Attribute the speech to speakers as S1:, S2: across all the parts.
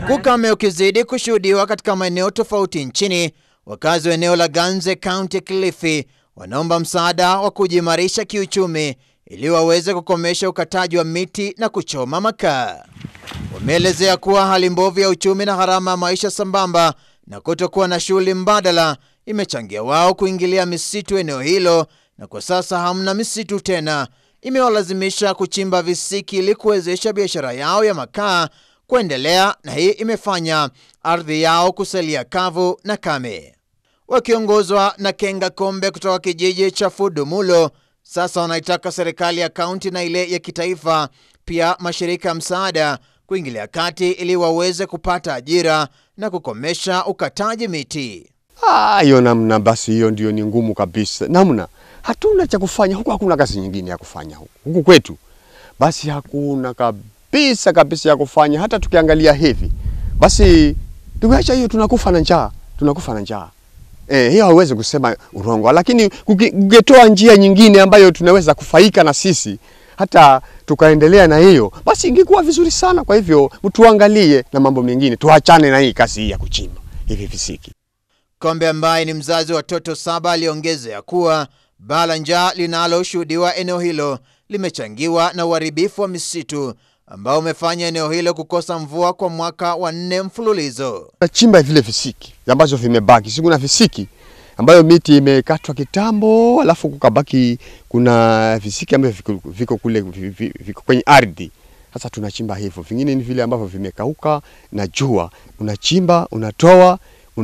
S1: Huku ukame ukizidi kushuhudiwa katika maeneo tofauti nchini, wakazi wa eneo la Ganze, kaunti ya Kilifi, wanaomba msaada wa kujiimarisha kiuchumi ili waweze kukomesha ukataji wa miti na kuchoma makaa. Wameelezea kuwa hali mbovu ya uchumi na gharama ya maisha sambamba na kutokuwa na shughuli mbadala imechangia wao kuingilia misitu eneo hilo, na kwa sasa hamna misitu tena. Imewalazimisha kuchimba visiki ili kuwezesha biashara yao ya makaa kuendelea, na hii imefanya ardhi yao kusalia kavu na kame. Wakiongozwa na Kenga Kombe kutoka kijiji cha Fudumulo, sasa wanaitaka serikali ya kaunti na ile ya kitaifa, pia mashirika ya msaada kuingilia kati ili waweze kupata ajira na kukomesha ukataji miti.
S2: Ah, hiyo namna basi, hiyo ndio ni ngumu kabisa. Namna hatuna cha kufanya huku, hakuna kazi nyingine ya kufanya huku huku kwetu, basi hakuna kabisa kabisa ya kufanya. Hata tukiangalia hivi basi, tukiacha hiyo, tunakufa na njaa, tunakufa na njaa. Eh, hiyo hauwezi kusema urongo, lakini kungetoa njia nyingine ambayo tunaweza kufaika na sisi hata tukaendelea na hiyo, basi ingekuwa vizuri sana. Kwa hivyo mtuangalie na mambo mengine, tuachane na hii kazi hii ya kuchimba hivi visiki.
S1: Kombe ambaye ni mzazi wa watoto saba aliongezea kuwa baa la njaa linaloshuhudiwa eneo hilo limechangiwa na uharibifu wa misitu ambao umefanya eneo hilo kukosa mvua kwa mwaka wa nne mfululizo.
S2: Nachimba vile visiki ambazo vimebaki, si kuna visiki ambayo miti imekatwa kitambo, alafu kukabaki kuna visiki ambavyo viko, viko kule viko kwenye ardhi. Sasa tunachimba hivyo, vingine ni vile ambavyo vimekauka na jua, unachimba unatoa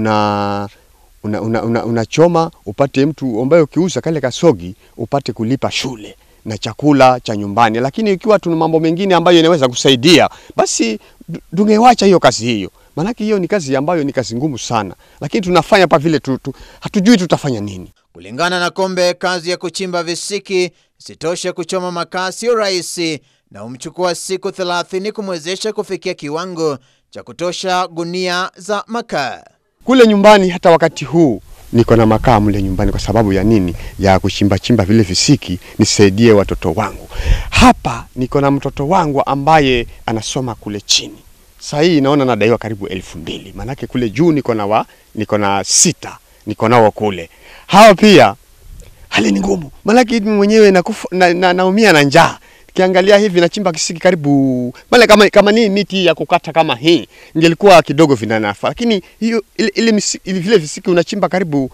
S2: una unachoma una, una, una upate mtu ambaye ukiuza kale kasogi upate kulipa shule na chakula cha nyumbani. Lakini ikiwa tuna mambo mengine ambayo inaweza kusaidia, basi tungewacha hiyo kazi hiyo, maanake hiyo ni kazi ambayo ni kazi ngumu sana, lakini tunafanya pa vile tu, tu, hatujui tutafanya nini.
S1: Kulingana na Kombe, kazi ya kuchimba visiki isitoshe kuchoma makaa sio rahisi na humchukua siku 30 kumwezesha kufikia kiwango cha kutosha gunia za makaa.
S2: Kule nyumbani hata wakati huu niko na makaa mle nyumbani. Kwa sababu ya nini? Ya kuchimba chimba vile visiki nisaidie watoto wangu. Hapa niko na mtoto wangu ambaye anasoma kule chini, saa hii naona nadaiwa karibu elfu mbili maanake kule juu niko na wa niko na sita niko nao kule. Hao pia hali ni ngumu, maanake mwenyewe nakufa, na, na, naumia na njaa Kiangalia hivi nachimba kisiki karibu mala kama, kama ni miti ya kukata kama hii ingelikuwa kidogo vinanafa, lakini hiyo ile, ile, ile vile visiki unachimba karibu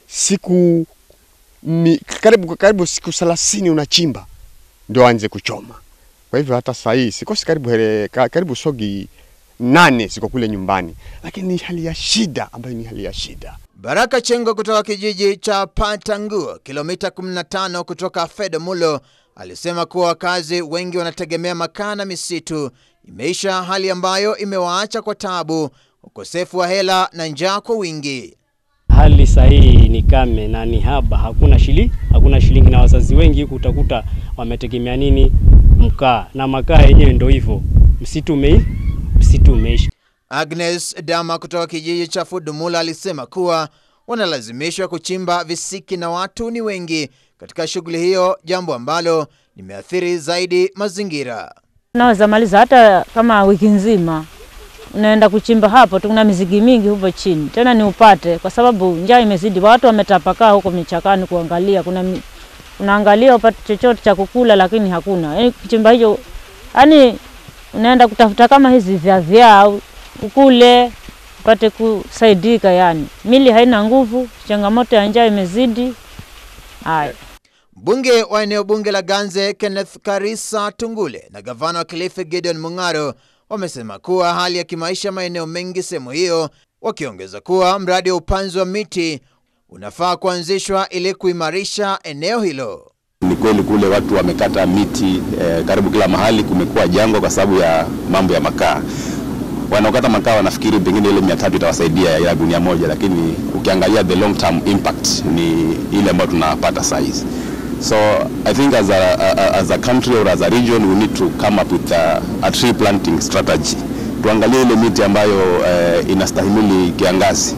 S2: siku mi, karibu, karibu siku 30 unachimba ndio anze kuchoma. Kwa hivyo hata saa hii sikosi karibu hele, karibu sogi nane ziko kule nyumbani, lakini ni hali ya shida ambayo ni hali ya shida.
S1: Baraka Chengo kutoka kijiji cha Patanguo, kilomita 15 kutoka Fedomulo, alisema kuwa wakazi wengi wanategemea makaa na misitu imeisha, hali ambayo imewaacha kwa tabu, ukosefu wa hela na njaa kwa wingi.
S3: Hali sahihi ni kame na ni haba, hakuna shili, hakuna shilingi, na wazazi wengi huku utakuta wametegemea nini? Mkaa, na makaa yenyewe ndio hivyo, msitu umei, msitu umeisha.
S1: Agnes Dama kutoka kijiji cha Fudumula alisema kuwa wanalazimishwa kuchimba visiki na watu ni wengi katika shughuli hiyo, jambo ambalo limeathiri zaidi mazingira.
S4: Unaweza maliza hata kama wiki nzima unaenda kuchimba hapo, tuna mizigi mingi huko chini, tena ni upate, kwa sababu njaa imezidi, watu wametapakaa huko michakani kuangalia, kuna unaangalia upate chochote cha kukula, lakini hakuna. Yani kuchimba hicho, yani unaenda kutafuta kama hizi vya vya ukule upate kusaidika, yani mili haina nguvu, changamoto ya njaa imezidi. Haya.
S1: Mbunge wa eneo bunge la Ganze Kenneth Karisa Tungule na gavana wa Kilifi Gideon Mung'aro wamesema kuwa hali ya kimaisha maeneo mengi sehemu hiyo, wakiongeza kuwa mradi wa upanzi wa miti unafaa kuanzishwa ili kuimarisha eneo hilo.
S5: Ni kweli kule watu wamekata miti eh, karibu kila mahali kumekuwa jangwa kwa sababu ya mambo ya makaa. Wanaokata makaa wanafikiri pengine ile mia tatu itawasaidia ya gunia moja, lakini ukiangalia the long term impact ni ile ambayo tunapata saa hizi. So I think as a, a, as a country or as a region we need to come up with a, a tree planting strategy. Tuangalie ile miti ambayo uh, inastahimili kiangazi.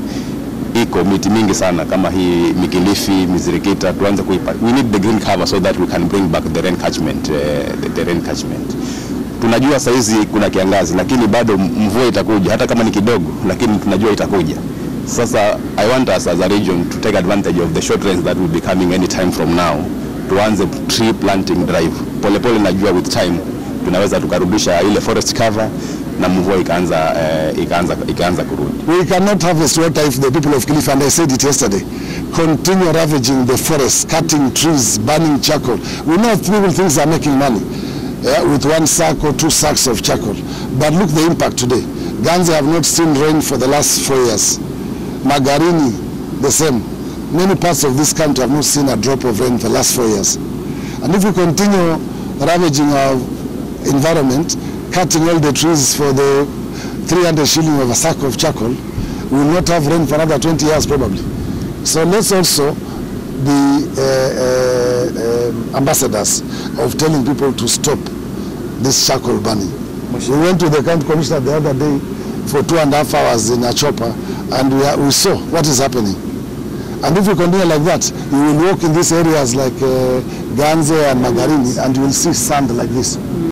S5: Iko miti mingi sana kama hii Mikilifi, Mizirikita, tuanze kuipa. We need the green cover so that we can bring back the rain catchment, uh, the, the rain catchment. tunajua saizi kuna kiangazi, lakini bado mvua itakuja, hata kama ni kidogo, lakini tunajua itakuja. Sasa I want us as a region to take advantage of the short rains that will be coming any time from now, tuanze tree planting drive polepole. Najua with time tunaweza tukarudisha ile forest cover na mvua ikaanza, eh, ikaanza, ikaanza kurudi.
S6: We cannot harvest water if the people of Kilifi, and I said it yesterday, continue ravaging the forests, cutting trees, burning charcoal. We know people think they are making money yeah, with one sack or two sacks of charcoal. But look the impact today. Ganze have not seen rain for the last four years. Magarini, the same. Many parts of this country have not seen a drop of rain for the last four years. And if we continue ravaging our environment, cutting all the trees for the 300 shilling of a sack of charcoal, we will not have rain for another 20 years probably. So let's also be uh, uh, um, ambassadors of telling people to stop this charcoal burning. We went to the county commissioner the other day for two and a half hours in a chopper and we, are, we saw what is happening. And if we continue like that, you will walk in these areas like uh, Ganze and Magarini and you will see sand like this.